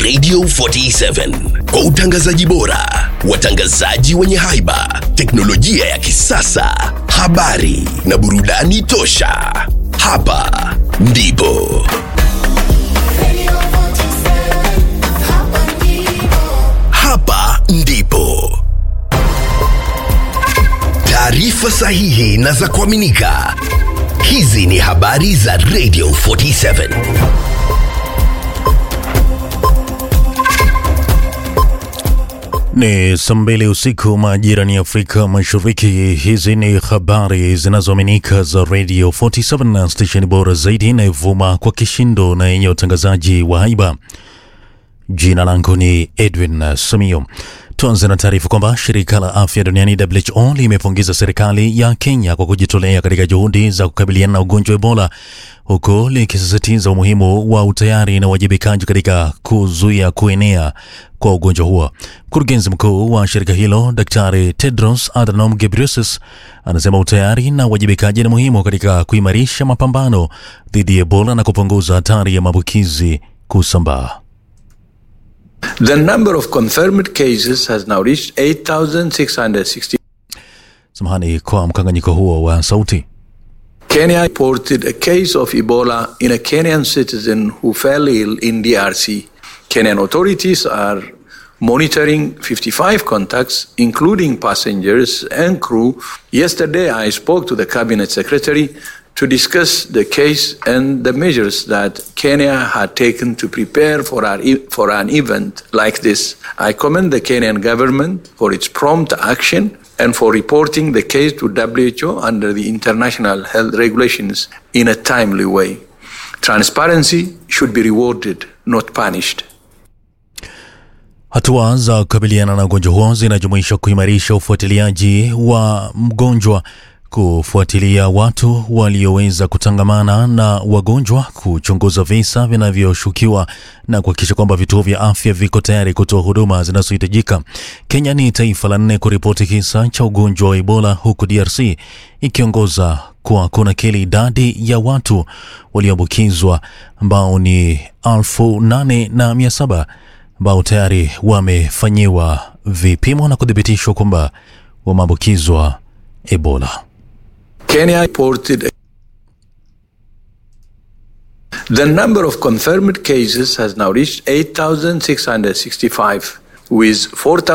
Radio 47 kwa utangazaji bora, watangazaji wenye haiba, teknolojia ya kisasa, habari na burudani tosha. Hapa ndipo hapa ndipo taarifa sahihi na za kuaminika. Hizi ni habari za Radio 47. Ni saa mbili usiku majirani ya Afrika Mashariki. Hizi ni habari zinazoaminika za Radio 47 na stesheni bora zaidi inayovuma kwa kishindo na yenye utangazaji wa haiba. Jina langu ni Edwin Samio. Tuanze na taarifa kwamba shirika la afya duniani WHO limepongeza serikali ya Kenya kwa kujitolea katika juhudi za kukabiliana na ugonjwa wa Ebola, huku likisisitiza umuhimu wa utayari na uwajibikaji katika kuzuia kuenea kwa ugonjwa huo. Mkurugenzi mkuu wa shirika hilo Daktari Tedros Adhanom Ghebreyesus anasema utayari na uwajibikaji ni muhimu katika kuimarisha mapambano dhidi ya Ebola na kupunguza hatari ya maambukizi kusambaa. The number of confirmed cases has now reached 8,660. Samahani kwa mkanganyiko huo wa sauti. Kenya reported a case of Ebola in a Kenyan citizen who fell ill in DRC. Kenyan authorities are monitoring 55 contacts, including passengers and crew. Yesterday, I spoke to the cabinet secretary to discuss the case and the measures that Kenya had taken to prepare for, our, e- for an event like this. I commend the Kenyan government for its prompt action and for reporting the case to WHO under the international health regulations in a timely way. Transparency should be rewarded, not punished. Hatua za kukabiliana na ugonjwa huo zinajumuisha kuimarisha ufuatiliaji wa mgonjwa, kufuatilia watu walioweza kutangamana na wagonjwa, kuchunguza visa vinavyoshukiwa na kuhakikisha kwamba vituo vya afya viko tayari kutoa huduma zinazohitajika. Kenya ni taifa la nne kuripoti kisa cha ugonjwa wa Ebola, huku DRC ikiongoza kwa kunakili idadi ya watu walioambukizwa ambao ni elfu nane na mia saba ambao tayari wamefanyiwa vipimo na kuthibitishwa kwamba wameambukizwa Ebola. Kenya reported the number of confirmed cases has now reached 8,665, with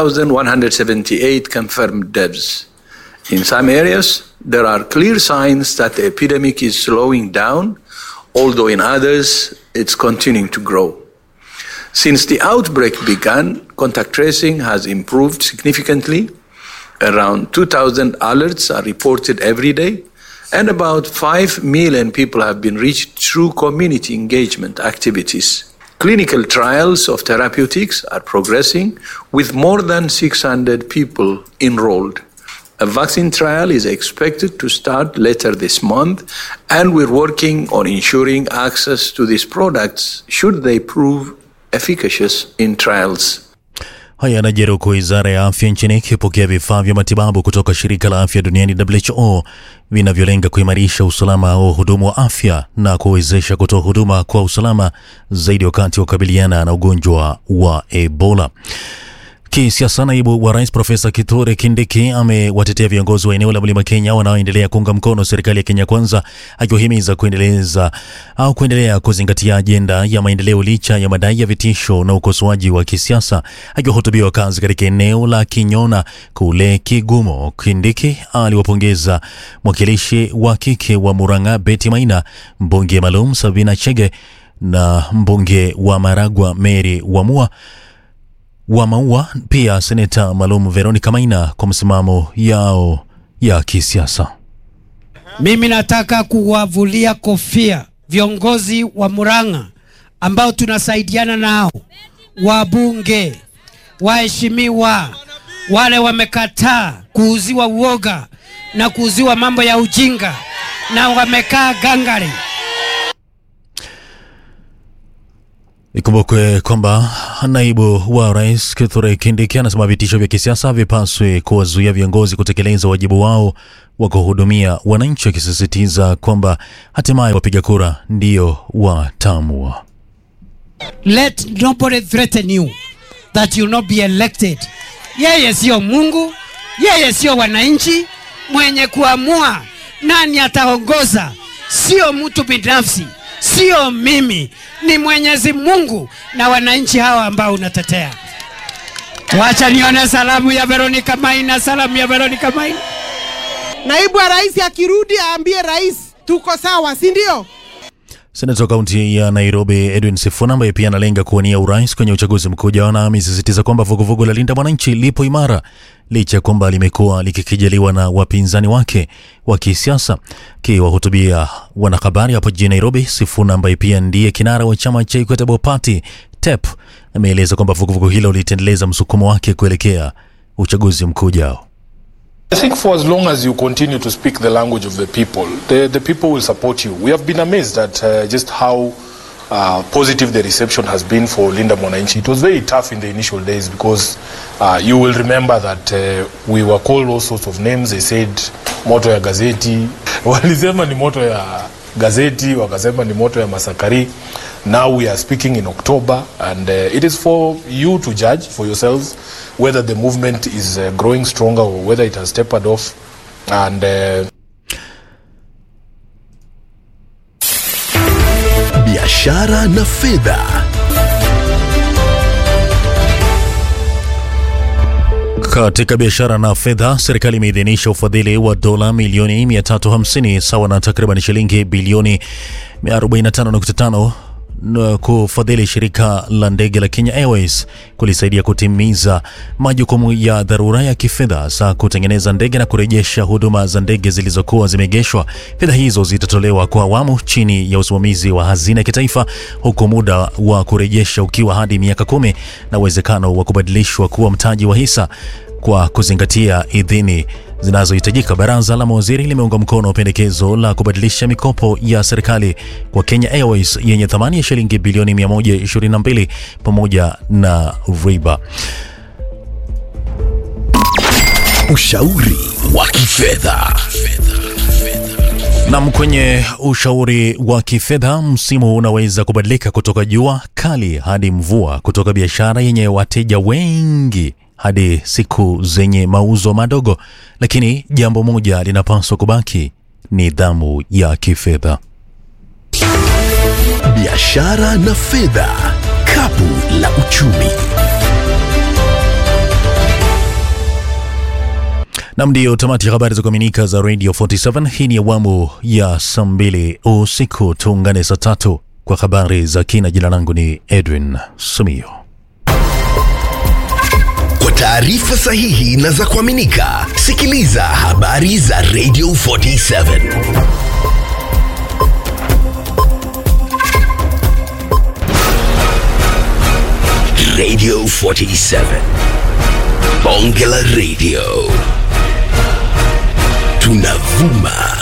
4,178 confirmed deaths. In some areas, there are clear signs that the epidemic is slowing down, although in others, it's continuing to grow. Since the outbreak began, contact tracing has improved significantly. Around 2,000 alerts are reported every day, and about 5 million people have been reached through community engagement activities. Clinical trials of therapeutics are progressing with more than 600 people enrolled. A vaccine trial is expected to start later this month, and we're working on ensuring access to these products should they prove efficacious in trials. Haya yanajiri huku wizara ya afya nchini ikipokea vifaa vya matibabu kutoka shirika la afya duniani WHO vinavyolenga kuimarisha usalama wa wahudumu wa afya na kuwezesha kutoa huduma kwa usalama zaidi wakati wa kukabiliana na ugonjwa wa Ebola. Kisiasa, naibu wa rais Profesa Kithure Kindiki amewatetea viongozi wa eneo la mlima Kenya wanaoendelea kuunga mkono serikali ya Kenya Kwanza, akiwahimiza kuendeleza au kuendelea kuzingatia ajenda ya maendeleo licha ya madai ya vitisho na ukosoaji wa kisiasa. Akiwahutubia wakazi katika eneo la Kinyona kule Kigumo, Kindiki aliwapongeza mwakilishi wa kike wa Murang'a Betty Maina, mbunge maalum Sabina Chege na mbunge wa Maragwa Mary Wamua wa Maua, pia seneta maalum Veronica Maina kwa msimamo yao ya kisiasa. Mimi nataka kuwavulia kofia viongozi wa Murang'a ambao tunasaidiana nao, wabunge, waheshimiwa, wale wamekataa kuuziwa uoga na kuuziwa mambo ya ujinga na wamekaa gangari. Ikumbukwe kwamba naibu wa rais Kithure Kindiki anasema vitisho vya kisiasa havipaswi kuwazuia viongozi kutekeleza wajibu wao wa kuhudumia wananchi, akisisitiza kwamba hatimaye wapiga kura ndio wataamua. let nobody threaten you that you not be elected. Yeye sio Mungu, yeye sio wananchi. Mwenye kuamua nani ataongoza sio mtu binafsi, sio mimi, ni Mwenyezi Mungu na wananchi hawa ambao unatetea. Wacha nione salamu ya Veronica Maina, salamu ya Veronica Maina. Naibu wa rais akirudi aambie rais tuko sawa, si ndio? Seneta wa kaunti ya Nairobi Edwin Sifuna ambaye pia analenga kuwania urais kwenye uchaguzi mkuu ujao na amesisitiza kwamba vuguvugu la Linda Mwananchi lipo imara licha ya kwamba limekuwa likikijaliwa na wapinzani wake wa kisiasa. Akiwahutubia wanahabari hapo jijini Nairobi, Sifuna ambaye pia ndiye kinara wa chama cha Equitable Party TEP ameeleza kwamba vuguvugu hilo litaendeleza msukumo wake kuelekea uchaguzi mkuu ujao. I think for as long as you continue to speak the language of the people, the, the people will support you. We have been amazed at uh, just how uh, positive the reception has been for Linda Mwananchi. It was very tough in the initial days because uh, you will remember that uh, we were called all sorts of names. They said moto ya gazeti, walisema ni moto ya gazeti, wakasema ni moto ya masakari. Now we are speaking in October and uh, it is for you to judge for yourselves whether the movement is uh, growing stronger or whether it has tapered off and uh, biashara na fedha. Katika biashara na fedha, serikali imeidhinisha ufadhili wa dola milioni 350 sawa na takriban shilingi bilioni 45.5 na kufadhili shirika la ndege la Kenya Airways kulisaidia kutimiza majukumu ya dharura ya kifedha hasa kutengeneza ndege na kurejesha huduma za ndege zilizokuwa zimeegeshwa. Fedha hizo zitatolewa kwa awamu chini ya usimamizi wa hazina ya kitaifa, huku muda wa kurejesha ukiwa hadi miaka kumi na uwezekano wa kubadilishwa kuwa mtaji wa hisa kwa kuzingatia idhini zinazohitajika. Baraza la mawaziri limeunga mkono pendekezo la kubadilisha mikopo ya serikali kwa Kenya Airways yenye thamani ya shilingi bilioni 122 pamoja na riba. Ushauri wa kifedha. Nam, kwenye ushauri wa kifedha, msimu unaweza kubadilika kutoka jua kali hadi mvua, kutoka biashara yenye wateja wengi hadi siku zenye mauzo madogo, lakini jambo moja linapaswa kubaki: nidhamu ya kifedha. Biashara na fedha, kapu la uchumi. Nam, ndiyo tamati ya habari za kuaminika za Radio 47. Hii ni awamu ya saa mbili usiku. Tuungane saa tatu kwa habari za kina. Jina langu ni Edwin Sumio. Kwa taarifa sahihi na za kuaminika, sikiliza habari za Radio 47. Radio 47. Bonge la Radio. Tunavuma